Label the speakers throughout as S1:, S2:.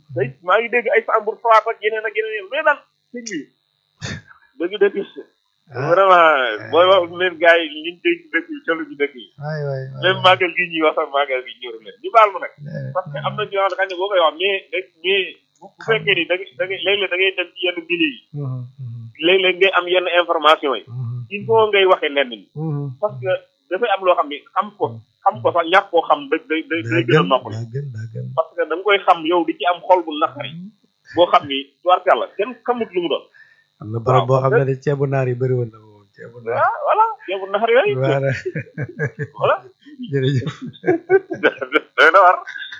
S1: tey maa ngi dégg ay Sambour Fapal ak yeneen ak yeneen mais daal sëñ bi dëgg dëgg vraiment booy wax leen gars yi liñ dégg dëkk yi solo ci dëkk yi
S2: waay waay
S1: même màggal gi ñuy wax sax màggal gi ñëru leen ñu baal ma nag parce que am na ci yoo xam ne xañ ne boo koy wax mais mais bu bu fekkee ni da ngay da ngay léeg-léeg da ngay dem ci yenn milieu yi léeg-léeg ngay am yenn information yi il faut ngay waxee lenn ni parce que dafay am loo xam ne xam ko xam ko sax ñàkk koo xam da day day day gën a noppal parce que da nga koy xam yow di ci am xol bu naqari boo xam ni tubaarkàlla kenn xamut lu mu doon
S2: am na barab boo xam ne de ceebu naar yi bëri woon na moom ceebu naar
S1: ah voilà ceebu naxar yooyu
S2: voilà
S1: voilà
S2: jërëjëf
S1: doy na war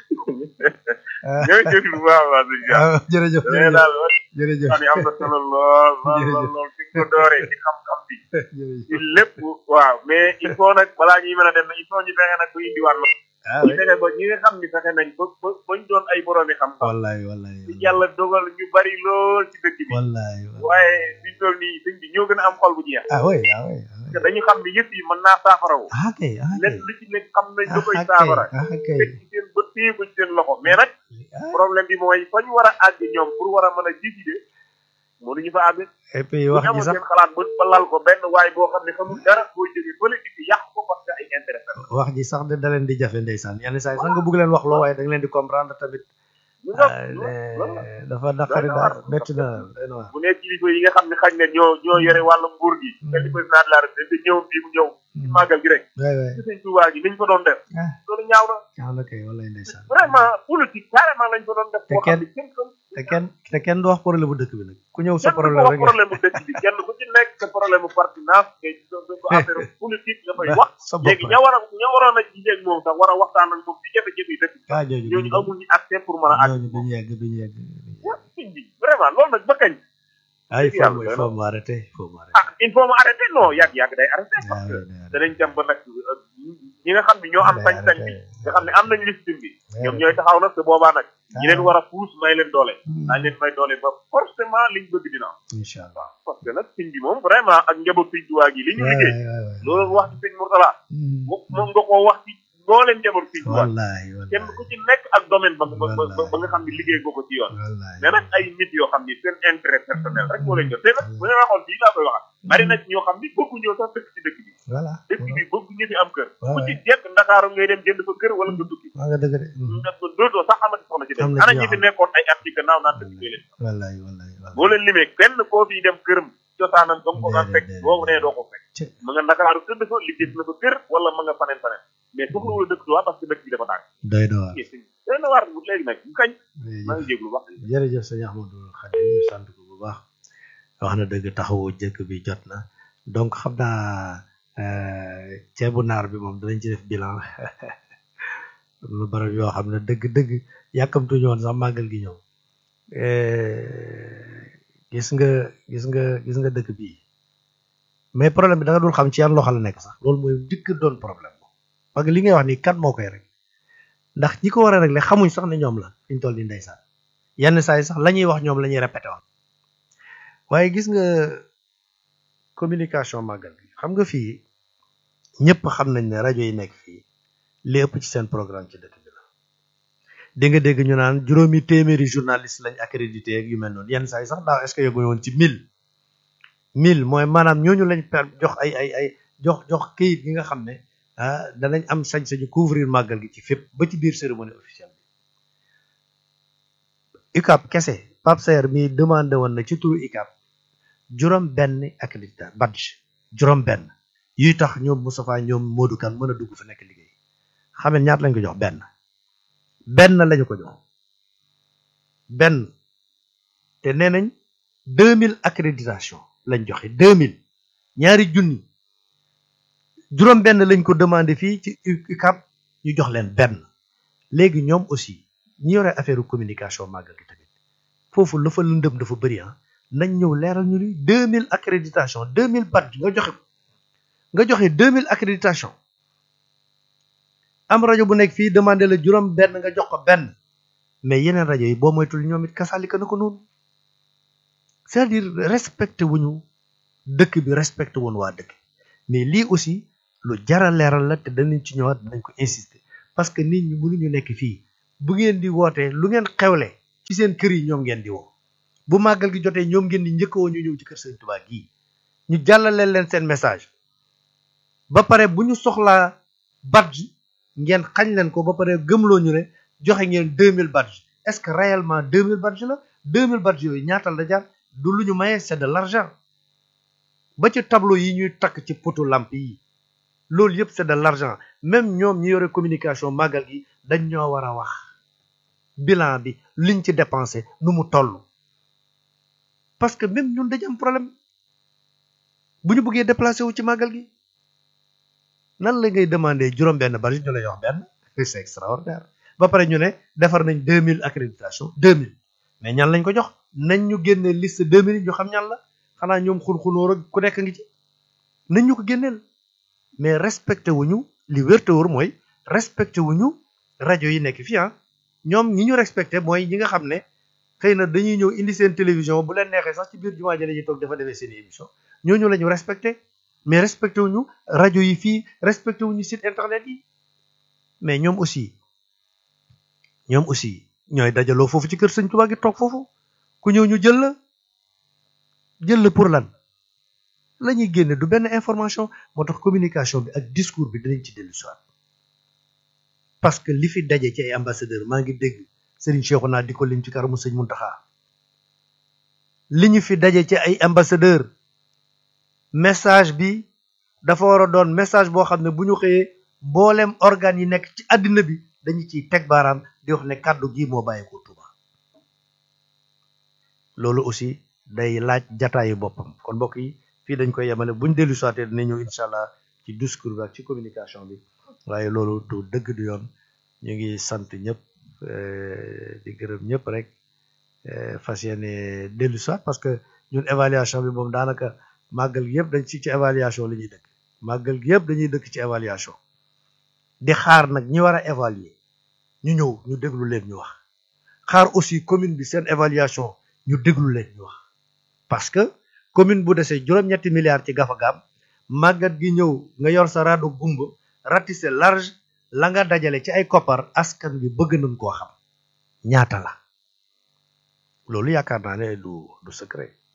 S1: ñooy jëf bu baax a baax sëñ Dia
S2: ah jërëjëf
S1: mais daal
S2: jërëjëf
S1: xam ni am na solo lool lool lool lool fi nga ko dooree ci xam-xam bi
S2: jërëjëf
S1: ci lépp waaw mais il faut nag balaa ñuy mën a dem nag il faut ñu fexe nag bu indiwaat la
S2: ah
S1: ñu fexe ba ñi nga xam ni fexe nañ ba ba bañ doon ay boroomi xam-xam
S2: wallaay wallaay
S1: ci yàlla dogal ñu bari lool ci dëkk bi
S2: wallaay
S1: waaye biñ toll nii sëñ bi ñoo gën a am xol bu jeex
S2: ah oui ah oui
S1: parce que dañu xam ni yëpp yi mën naa saafarawu
S2: ah kay ah kay
S1: lenn lu ci nekk xam nañ lu koy
S2: ah kay
S1: saafara
S2: ah kay
S1: teg ci seen bët téye ko ci seen loxo mais nag problème bi mooy fa ñu war a àgg ñoom pour war a mën a décider mënuñu fa àgg
S2: et puis
S1: bu
S2: wax
S1: ñu
S2: ji
S1: amoon
S2: sax
S1: seen xalaat ba ba lal ko benn waay boo xam ne xamul dara boo jógee politique bi yàq ko parce que ay intérêt la
S2: wax ji sax de da leen di jafe ndeysaan yenn saa yi sax nga bëgg leen wax loo waaye da nga leen di comprendre tamit
S1: ñu nga
S2: ah, ne- dafa naqari daal métti na doy na waar
S1: bu nekk kilifa yi nga xam ne xañ na ñoo ñoo yore wàllu nguur gi te di président de la république ñëw bii mu ñëw ci màggal gi rek
S2: waay waay
S1: ci sëñ Tuubaa gi niñ ko doon def
S2: ah
S1: loolu ñaaw na
S2: ñaaw na kay wallaay ndeysaan
S1: vraiment politique carrément lañ ko doon def
S2: Te
S1: boo xam
S2: kenn-
S1: ne kenn xam
S2: te kenn te kenn du wax problème bu dëkk bi nag ku ñëw sa
S1: kenn du ko
S2: problème
S1: wax
S2: rek
S1: problème bu dëkk bi kenn ku ci nekk sa problème bu partenance ngay ko affaire politique nga koy wax
S2: sa bopp
S1: léegi ña war a ña waroon a gisee moom sax war a waxtaan ak moom ci jafe-jafe yi dëkk bi
S2: ah jooju
S1: ñooñu amul ñu accès pour mën a àgg
S2: ñooñu duñu yegg duñu yegg
S1: sëñ bi vraiment loolu nag ba kañ
S2: ah il faut
S1: Yàlla
S2: mu- il
S1: doy na.
S2: faut mu arrêter il faut mu arrêter
S1: ah il faut mu arrêté non yàgg yàgg day arrêté
S2: Ah,
S1: parce que
S2: oui, day arrêter.
S1: danañ dem ba nag euh, ñi nga xam ne ñoo am
S2: Day
S1: sañ-sañ bi
S2: arrêter.
S1: nga xam ne am nañ liste bi
S2: Day
S1: ñoom
S2: arrêter.
S1: ñooy taxaw nag te boobaa nag ñi leen
S2: Ah.
S1: war a puus may leen doole
S2: Hmm.
S1: daañ leen may doole ba forcément liñ bëgg dina am
S2: incha allah
S1: parce que nag sëñ bi moom vraiment ak njaboot sëñ Tuubaa gi li ñu
S2: waay
S1: liggéey
S2: waay waay
S1: loolu wax ci sëñ Mourtala
S2: Hmm.
S1: mo- moom nga koo wax ci mbooleem njaboot sëñ Tuubaa
S2: wallaay
S1: kenn
S2: wallaay
S1: ku ci nekk ak domaine ba ba ba
S2: Wallaay.
S1: ba nga xam ne liggéey nga ko ci yoon
S2: wallaay
S1: mais nag ay nit yoo xam ni seen intérêt personnel rek moo leen jot te nag bu ñu waxoon fii laa koy waxat bari na ci ñoo xam ni bëgguñoo sax dëkk ci dëkk bi
S2: voilà
S1: dëkk bi bëgguñu fi am kër
S2: waaw
S1: ku ci jekk ndakaaru ngay dem jënd fa kër wala nga tukki
S2: maa nga dëgg de Hmm.
S1: ndax ko dootoo sax amati soxna ci
S2: Am
S1: dëkk
S2: na ci
S1: ana
S2: ñoo
S1: ñi fi
S2: xam.
S1: nekkoon ay article naaw naan dëkk leen
S2: wallaay wallaay wallaay
S1: boo leen limee kenn koo fiy dem këram cosaanam ba mu ko daan fekk
S2: Déedéet,
S1: boobu nee doo ko fekk
S2: Ci.
S1: ma nga ndakaaru tëdd fa liggéey na fa kër wala ma nga faneen faneen mais soxla wala dëkk tuwaa parce que dëkk bi dafa tàng
S2: doy na waar
S1: doy na waar bu léegi nag bu kañ maa ngi
S2: jërëjëf
S1: jéglu wax
S2: jërëjëf sëñ Ahmadou Khadim ñu sant ko bu baax wax na dëgg taxawu jëkk bi jot na donc xam naa euh, ceebu naar bi moom danañ ci def bilan am na barab yoo xam ne dëgg-dëgg yàkkamtuñu woon sax màggal gi ñëw Euh, gis nga gis nga gis nga dëkk bii mais problème bi da nga dul xam ci yan loxo la nekk sax loolu mooy dikk doon problème parce que li ngay wax nii kan moo koy rek ndax ñi ko war a régler xamuñ sax ne ñoom la fi ñu toll nii ndeysaan yenn saa yi sax la ñuy wax ñoom la ñuy répété woon waaye gis nga communication màggal bi xam nga fii ñëpp xam nañ ne rajo yi nekk fii li ëpp ci seen programme ci dëkk bi la dégg nga dégg ñu naan juróomi téeméeri journaliste lañ accrédité ak yu mel noonu yenn saa yi sax daaw est-ce que yëguñu woon ci mille mille mooy maanaam ñooñu lañ per jox ay ay ay jox jox këyit gi nga xam ne ah danañ am sañ-sañu couvrir màggal gi ci fépp ba ci biir cérémonie officielle bi UCAP kese Pape Saer mi demandé woon na ci turu UCAP juróom benn accrédité badge juróom benn yuy tax ñoom Moustapha ñoom Modou Kane mën a dugg fa nekk liggéey xam ne ñaata lañ ko jox benn benn lañu ko jox benn te nee nañ deux mille accréditation lañ joxe deux mille ñaari junni juróom benn lañ ko demandé fii ci UCAP ñu jox leen benn léegi ñoom aussi ñi yore affaire communication màggal gi tamit foofu la fa lëndëm dafa bëri ah nañ ñëw leeral ñu ni deux mille accréditation deux mille badge nga joxe ko nga joxe deux mille accréditation am rajo bu nekk fii demandé la juróom benn nga jox ko benn mais yeneen rajo yi boo moytul ñoom it kasaalika na ko noonu c'est-à-dire respecté wuñu dëkk bi respecté wuñu waa dëkk mais lii aussi lu jara leeral la te danañ ci ñëwaat danañ ko insister parce que nit ñi mënuñu nekk fii bu ngeen di wootee lu ngeen xewle ci seen kër yi ñoom ngeen di woo bu màggal gi jotee ñoom ngeen di njëkkawoo ñu ñëw ci kër Sëriñ Tuubaa gii ñu jàllale leen seen message ba pare bu ñu soxlaa badge ngeen xañ leen ko ba pare gëmloo ñu ne joxe ngeen 2000 badge est-ce que réellement 2000 badge la 2000 badge yooyu ñaatal la jar du lu ñu mayee c'est de l'argent ba ci tableau yi ñuy takk ci poto lampe yi loolu yëpp c'est de l'argent même ñoom ñi yore communication màggal gi dañ ñoo war a wax bilan bi liñ ci dépensé nu mu toll parce que même ñun dañu am problème bu ñu bëggee déplacé wu ci màggal gi nan la ngay demander juróom benn bari ñu lay wax benn c'est extraordinaire ba pare ñu ne defar nañ 2000 accréditation 2000 mais ñan lañ ko jox nañ ñu génne liste 2000 yi ñu xam ñan la xanaa ñoom xun-xunóor ak ku nekk ngi ci nañ ñu ko génneel mais respecté wuñu li wérte wóor mooy respecté wuñu rajo yi nekk fii ah ñoom ñi ñu respecté mooy ñi nga xam ne xëy na dañuy ñëw indi seen télévision bu leen neexee sax ci biir jumaa ja la ñuy toog dafa defee seen émission ñooñu la ñu respecté mais respecté wuñu rajo yi fii respecté wuñu site internet yi mais ñoom aussi ñoom aussi ñooy dajaloo foofu ci kër Sëñ Tuubaa gi toog foofu ku ñëw ñu jël la jël la pour lan la ñuy génne du benn information moo tax communication bi ak discours bi dinañ ci dellu soit parce que li fi daje ci ay ambassadeur maa ngi dégg Serigne Cheikhouna di ko lim ci karamu Sëñ Muntaxa li ñu fi daje ci ay ambassadeur message bi dafa war a doon message boo xam ne bu ñu xëyee mboolem organes yi nekk ci àddina bi dañu ciy teg baaraam di wax ne kàddu gi moo bàyyi ko Tuuba loolu aussi day laaj jataayu boppam kon mbokk yi fii dañ koy yemale buñ dellu soité dina ñëw incha allah ci discours bi ak ci communication bi waaye loolu du dëgg du yoon ñu ngi sant ñëpp di gërëm ñëpp rek fas yéene dellu soit parce que ñun évaluation bi moom daanaka màggal gi yëpp dañ ci ci évaluation la ñuy dëkk màggal gi yëpp dañuy dëkk ci évaluation di xaar nag ñi war a évaluer ñu ñëw ñu déglu leen ñu wax xaar aussi commune bi seen évaluation ñu déglu leen ñu wax parce que commune bu desee juróom-ñetti milliards ci gafagaam màggat gi ñëw nga yor sa raado gumba ratissé large la nga dajale ci ay koppar askan bi bëgg nañ koo xam ñaata la loolu yaakaar naa ne du du secret